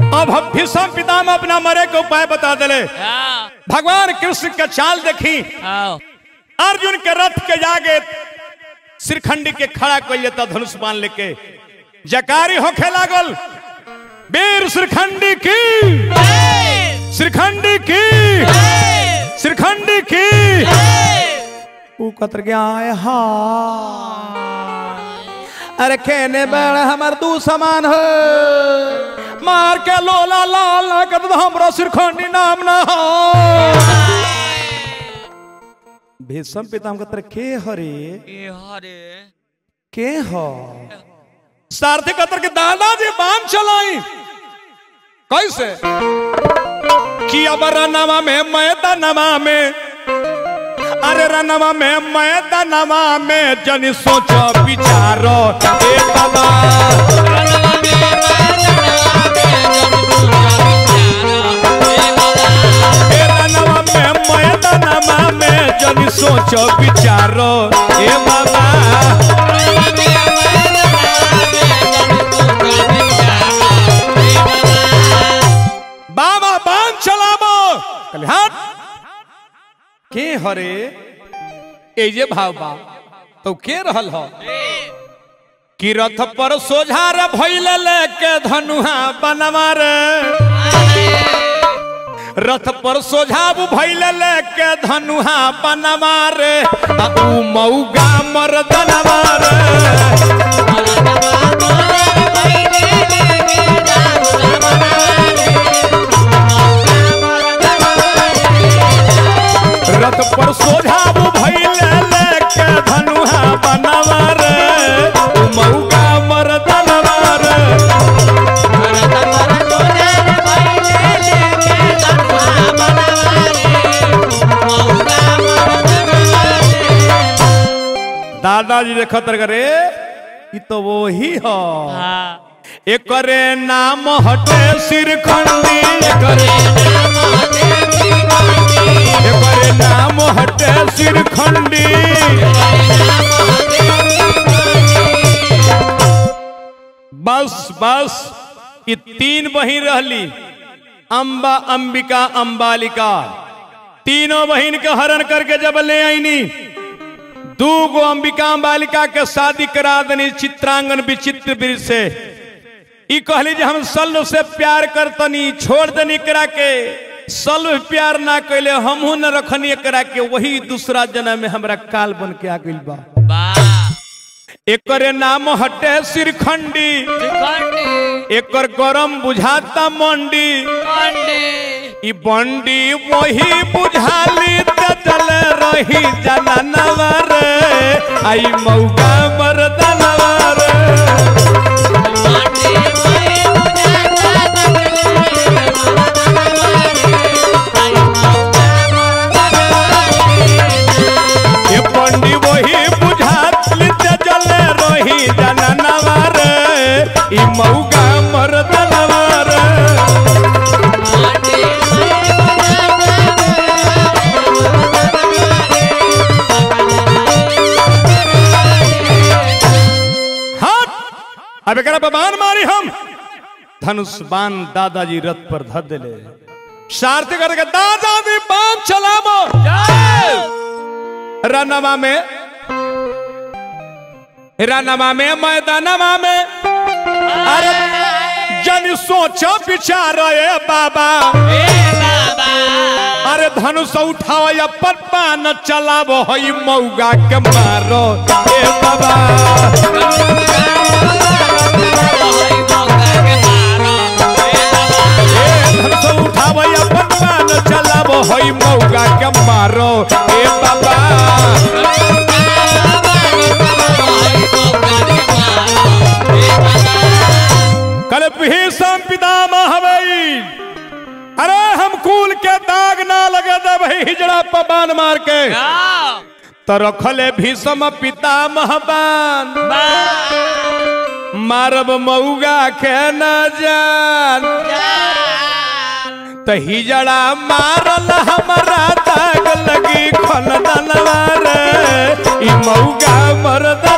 अब हम भीष्म पितामह अपना मरे के उपाय बता दिले हाँ भगवान कृष्ण का चाल देखी हाँ अर्जुन के रथ के जागे श्रीखंडी के खड़ा कर लेता धनुष बाण लेके जकारी होखे लागल वीर श्रीखंडी की श्रीखंडी की श्रीखंडी की ऊ कतर गया आए हा अरे कहने बड़ा हमार दू समान हो मार के लोला लाल ना कर दो हमरा श्रीखंडी नाम ना हो भीष्म पितामह कतर के हरे ए हरे के हो सारथी कतर के दादाजी बांध चलाई कैसे कि अब रनवा में मैदानवा में अरे रनवा में मैदानवा में जन सोचो विचारो ए बाबा ए रनवा में मैदानवा में जन सोचो विचारो ए बाबा बाबा बांध चलाबो कहले हट के हरे ए जे भाव बा तो के रहल हो कि रथ पर सोझार भइल लेके धनुहा बनवा रे रथ पर सोझाब भइल लेके धनुहा बनवा रे आ ऊ मौगा मर्दनवा रे रथ पर सोझाब भइल लेके धनुहा बनवा रे ऊ मौगा मर्दनवा रे दादाजी देखत रे ई तो वही हो हाँ एकरे नाम हटे सिरखंडी एकरे एकरे नाम हटे सिरखंडी बस बस ये तीन बहिन रहली अंबा अंबिका अंबालिका तीनों बहिन के हरण करके जब ले आईनी दू गो अंबिका बालिका के शादी करा दनी चित्रांगन विचित्र वीर से ई कहली जे हम सल्व से प्यार करतनी छोड़ दनी करा के सल्व प्यार ना कैले हमहू न रखनी करा के वही दूसरा जन्म में हमरा काल बन के आ गइल बा वाह एकरे नाम हटे सिरखंडी त्रिखंडी एकर गरम बुझाता मंडी खंडी ई बंडी वही बुझाली त चल रही जननवा रे आई मौका मर्दनवा रे ये पंडी वही बुझाली त चल रही जननवा रे ई मौका मर्दनवा रे हट अब एकरा पे बाण मारी हम धनुष बाण दादाजी रथ पर धर देले सारथी करके दादाजी बाण चलाबो रनवा में रनवा में मैदानवा में अरे जन सोचो विचार ए बाबा अरे धनुष उठाओ अपन पान चलाबो हई मौगा के मारो ए बाबा ए धनुष उठाओ अपन पान चलाबो हई मौगा के मारो ए बाबा कल भीषम पितामह हवई अरे हम कुल के दाग ना लगे दे भाई हिजड़ा पर बाण मार के तो रखले भीषम पितामह बाण मारब मऊगा के न जान तो हिजड़ा मारल हमारा दाग लगी खन दनवा रे ई मऊगा मरद